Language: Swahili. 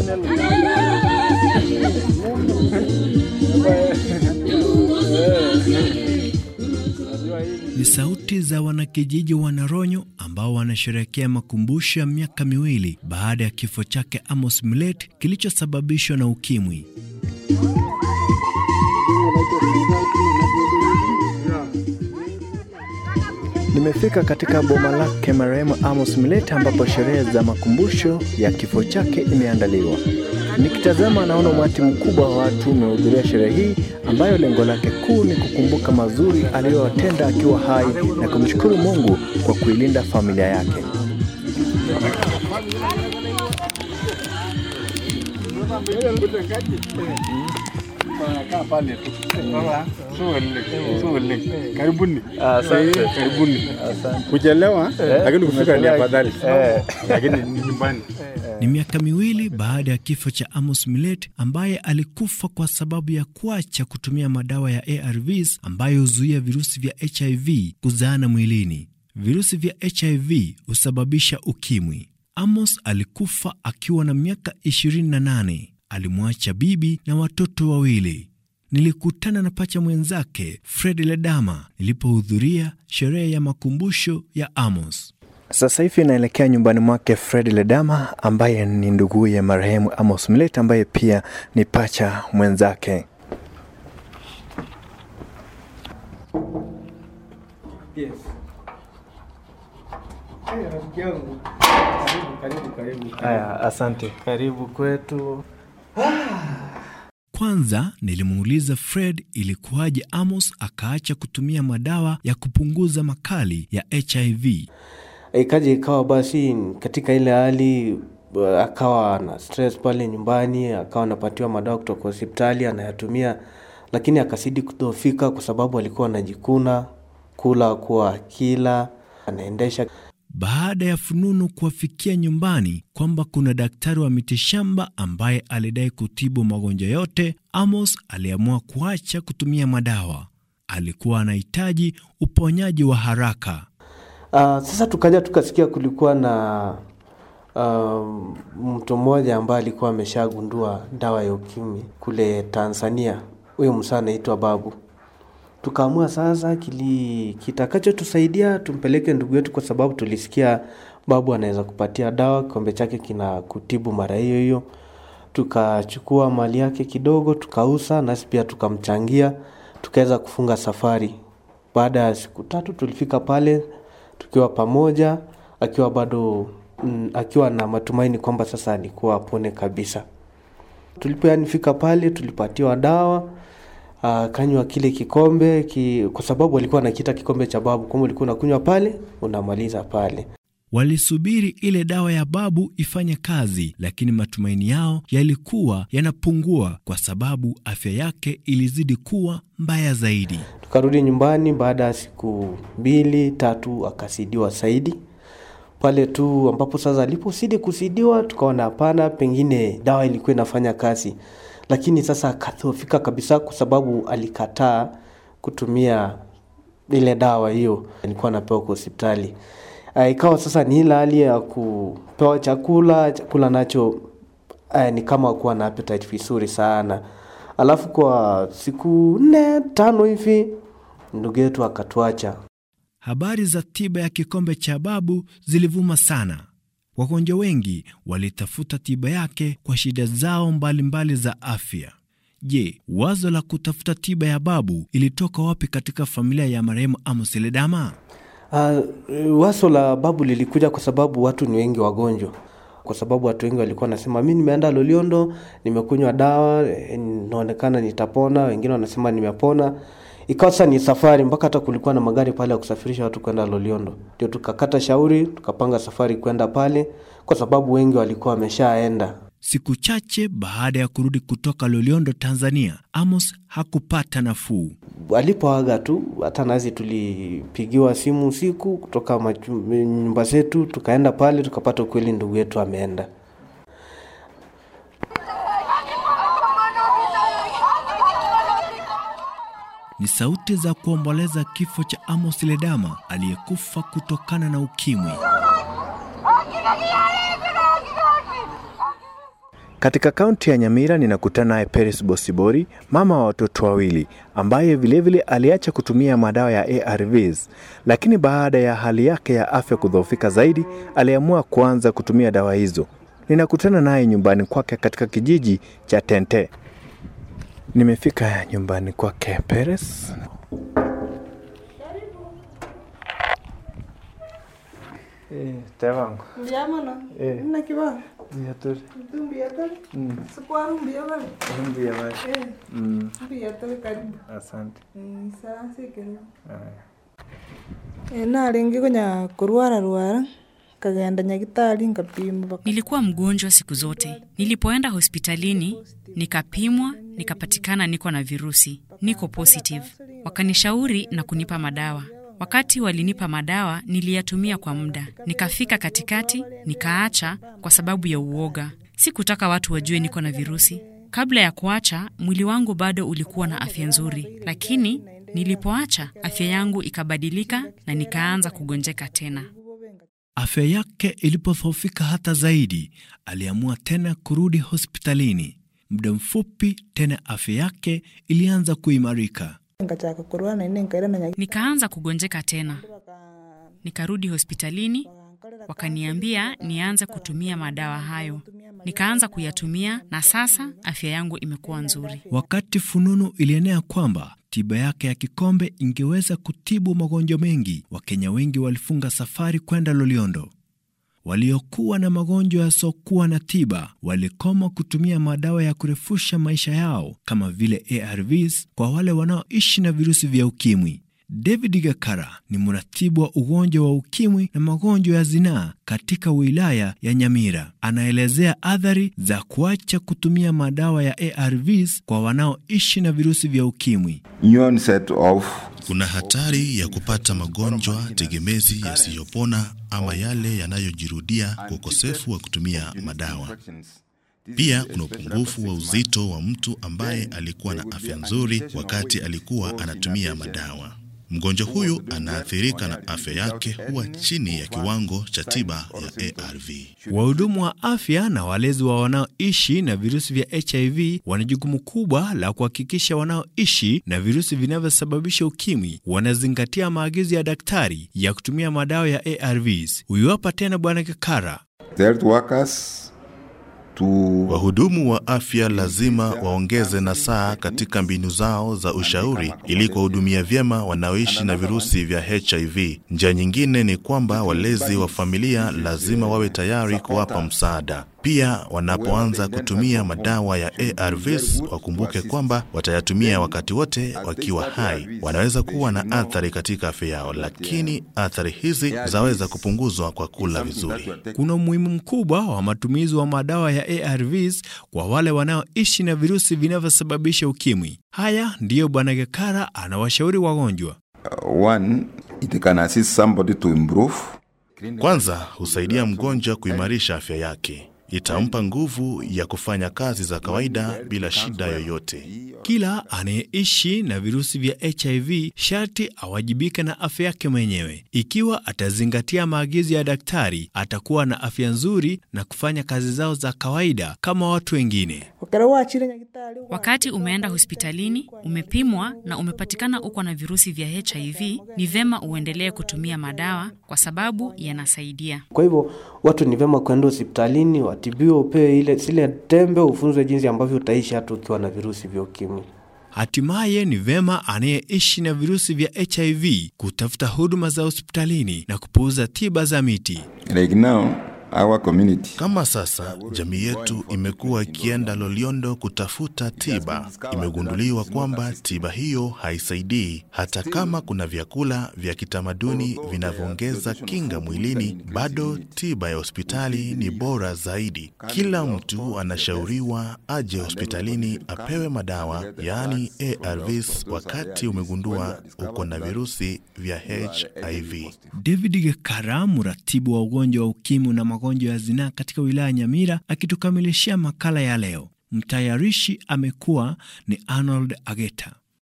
Ni sauti za wanakijiji wa Naronyo ambao wanasherehekea makumbusho ya miaka miwili baada ya kifo chake Amos Milet kilichosababishwa na ukimwi. Nimefika katika boma lake marehemu Amos Milet ambapo sherehe za makumbusho ya kifo chake imeandaliwa. Nikitazama naona umati mkubwa wa watu umehudhuria sherehe hii ambayo lengo lake kuu ni kukumbuka mazuri aliyowatenda akiwa hai na kumshukuru Mungu kwa kuilinda familia yake. Karibuni. Karibuni. Kuchelewa lakini kufika ni afadhali. Lakini ni nyumbani. Ni miaka miwili baada ya kifo cha Amos Milet ambaye alikufa kwa sababu ya kuacha kutumia madawa ya ARVs ambayo huzuia virusi vya HIV kuzaana mwilini. Virusi vya HIV husababisha ukimwi. Amos alikufa akiwa na miaka 28. Alimwacha bibi na watoto wawili. Nilikutana na pacha mwenzake Fred Ledama nilipohudhuria sherehe ya makumbusho ya Amos. Sasa hivi naelekea nyumbani mwake Fred Ledama ambaye ni nduguye marehemu Amos Milet ambaye pia ni pacha mwenzake. Haya, asante. Karibu kwetu. Kwanza nilimuuliza Fred ilikuwaje Amos akaacha kutumia madawa ya kupunguza makali ya HIV. Ikaja ikawa basi katika ile hali uh, akawa na stress pale nyumbani, akawa anapatiwa madawa kutoka hospitali anayatumia, lakini akazidi kudhoofika kwa sababu alikuwa anajikuna kula kuwa kila anaendesha Baada ya fununu kuwafikia nyumbani kwamba kuna daktari wa mitishamba ambaye alidai kutibu magonjwa yote, Amos aliamua kuacha kutumia madawa. Alikuwa anahitaji uponyaji wa haraka. Uh, sasa tukaja tukasikia kulikuwa na um, mtu mmoja ambaye alikuwa ameshagundua dawa ya ukimwi kule Tanzania. Huyo msaa anaitwa Babu. Tukaamua sasa kili kitakachotusaidia tumpeleke ndugu yetu, kwa sababu tulisikia Babu anaweza kupatia dawa, kikombe chake kina kutibu mara hiyo hiyo. Tukachukua mali yake kidogo, tukauza, nasi pia tukamchangia, tukaweza kufunga safari. Baada ya siku tatu tulifika pale tukiwa pamoja, akiwa bado mm, akiwa na matumaini kwamba sasa alikuwa apone kabisa. Tulipoyanifika pale tulipatiwa dawa uh, kanywa kile kikombe ki, kwa sababu alikuwa anakiita kikombe cha babu, kwamba ulikuwa unakunywa pale unamaliza pale. Walisubiri ile dawa ya babu ifanye kazi, lakini matumaini yao yalikuwa yanapungua kwa sababu afya yake ilizidi kuwa mbaya zaidi. Tukarudi nyumbani baada ya siku mbili tatu, akasidiwa zaidi pale tu ambapo sasa alipozidi kusidiwa, tukaona hapana, pengine dawa ilikuwa inafanya kazi, lakini sasa akadhoofika kabisa, kwa sababu alikataa kutumia ile dawa hiyo alikuwa anapewa kwa hospitali. Uh, ikawa sasa ni ile hali ya kupewa chakula, chakula nacho uh, ni kama kuwa na appetite vizuri sana. Alafu kwa siku nne tano hivi ndugu yetu akatuacha. Habari za tiba ya kikombe cha babu zilivuma sana. Wagonjwa wengi walitafuta tiba yake kwa shida zao mbalimbali mbali za afya. Je, wazo la kutafuta tiba ya babu ilitoka wapi katika familia ya marehemu Amos Ledama? Uh, waso la babu lilikuja kwa sababu watu ni wengi wagonjwa, kwa sababu watu wengi walikuwa wanasema mi nimeenda Loliondo, nimekunywa dawa, inaonekana nitapona. Wengine wanasema nimepona. Ikawa sasa ni safari, mpaka hata kulikuwa na magari pale ya kusafirisha watu kwenda Loliondo. Ndio tukakata shauri, tukapanga safari kwenda pale, kwa sababu wengi walikuwa wameshaenda. Siku chache baada ya kurudi kutoka Loliondo, Tanzania, Amos hakupata nafuu. Alipoaga tu, hata nazi tulipigiwa simu usiku kutoka machu- nyumba zetu, tukaenda pale tukapata ukweli ndugu yetu ameenda. Ni sauti za kuomboleza kifo cha Amos Ledama aliyekufa kutokana na ukimwi. Katika kaunti ya Nyamira ninakutana naye Peres Bosibori, mama wa watoto wawili, ambaye vilevile aliacha kutumia madawa ya ARVs, lakini baada ya hali yake ya afya kudhoofika zaidi, aliamua kuanza kutumia dawa hizo. Ninakutana naye nyumbani kwake katika kijiji cha Tente. Nimefika nyumbani kwake Peres. Eh, tevangu. Ndiamana. Eh. Nna kiba. Viatori. Tumbi atari. Mm. Sikuwa rumbi atari. Rumbi ya maji. Eh. Mm. Rumbi atari karibu. Asante. Eh, saa sikero. Haya. Eh, naringi kunya kurwara rwara. Kagenda nyagitari nkapima baka. Nilikuwa mgonjwa siku zote. Nilipoenda hospitalini nikapimwa, nikapatikana niko na virusi, niko positive. Wakanishauri na kunipa madawa. Wakati walinipa madawa, niliyatumia kwa muda, nikafika katikati, nikaacha kwa sababu ya uoga. Sikutaka watu wajue niko na virusi. Kabla ya kuacha, mwili wangu bado ulikuwa na afya nzuri, lakini nilipoacha, afya yangu ikabadilika na nikaanza kugonjeka tena. Afya yake ilipodhoofika hata zaidi, aliamua tena kurudi hospitalini. Muda mfupi tena afya yake ilianza kuimarika. Nkachaka kurwara ine nkaira na nyagitari. Nikaanza kugonjeka tena, nikarudi hospitalini, wakaniambia nianze kutumia madawa hayo. Nikaanza kuyatumia na sasa afya yangu imekuwa nzuri. Wakati fununu ilienea kwamba tiba yake ya kikombe ingeweza kutibu magonjwa mengi, Wakenya wengi walifunga safari kwenda Loliondo. Waliokuwa na magonjwa yasiokuwa na tiba walikoma kutumia madawa ya kurefusha maisha yao kama vile ARVs kwa wale wanaoishi na virusi vya ukimwi. David Gakara ni mratibu wa ugonjwa wa ukimwi na magonjwa ya zinaa katika wilaya ya Nyamira. Anaelezea athari za kuacha kutumia madawa ya ARVs kwa wanaoishi na virusi vya ukimwi. new onset of Kuna hatari ya kupata magonjwa tegemezi yasiyopona ama yale yanayojirudia kwa ukosefu wa kutumia madawa. Pia kuna upungufu wa uzito wa mtu ambaye alikuwa na afya nzuri wakati alikuwa anatumia madawa. Mgonjwa huyu anaathirika na afya yake huwa chini ya kiwango cha tiba ya ARV. Wahudumu wa afya na walezi wa wanaoishi na virusi vya HIV wana jukumu kubwa la kuhakikisha wanaoishi na virusi vinavyosababisha ukimwi wanazingatia maagizo ya daktari ya kutumia madawa ya ARVs. Huyu hapa tena Bwana Kikara. the health workers to Wahudumu wa afya lazima waongeze nasaa katika mbinu zao za ushauri ili kuwahudumia vyema wanaoishi na virusi vya HIV. Njia nyingine ni kwamba walezi wa familia lazima wawe tayari kuwapa msaada. Pia wanapoanza kutumia madawa ya ARVs wakumbuke kwamba watayatumia wakati wote wakiwa hai. Wanaweza kuwa na athari katika afya yao, lakini athari hizi zaweza kupunguzwa kwa kula vizuri. Kuna umuhimu mkubwa wa matumizi wa madawa ya ARVs kwa wale wanaoishi na virusi vinavyosababisha ukimwi. Haya ndiyo Bwana Gekara anawashauri wagonjwa. uh, one it can assist somebody to improve Kwanza husaidia mgonjwa kuimarisha afya yake, itampa nguvu ya kufanya kazi za kawaida bila shida yoyote. Kila anayeishi na virusi vya HIV sharti awajibike na afya yake mwenyewe. Ikiwa atazingatia maagizo ya daktari, atakuwa na afya nzuri na kufanya kazi zao za kawaida kama watu wengine. Wakara wachire nyagitari. Wakati umeenda hospitalini, umepimwa na umepatikana uko na virusi vya HIV, ni vema uendelee kutumia madawa kwa sababu yanasaidia. Kwa hivyo watu ni vyema kwenda hospitalini, watibiwe, upewe ile zile tembe, ufunzwe jinsi ambavyo utaishi hata ukiwa na virusi vya ukimwi. Hatimaye ni vema anayeishi na virusi vya HIV kutafuta huduma za hospitalini na kupuuza tiba za miti. like now our community Kama sasa jamii yetu imekuwa ikienda Loliondo kutafuta tiba, imegunduliwa kwamba tiba hiyo haisaidii. Hata kama kuna vyakula vya kitamaduni vinavyoongeza kinga mwilini, bado tiba ya hospitali ni bora zaidi. Kila mtu anashauriwa aje hospitalini apewe madawa, yaani ARVs, wakati umegundua uko na virusi vya HIV. David Gekara, mratibu wa ugonjwa wa ukimwi na magonjwa ya zinaa katika wilaya ya Nyamira, akitukamilishia makala ya leo. Mtayarishi amekuwa ni Arnold Ageta.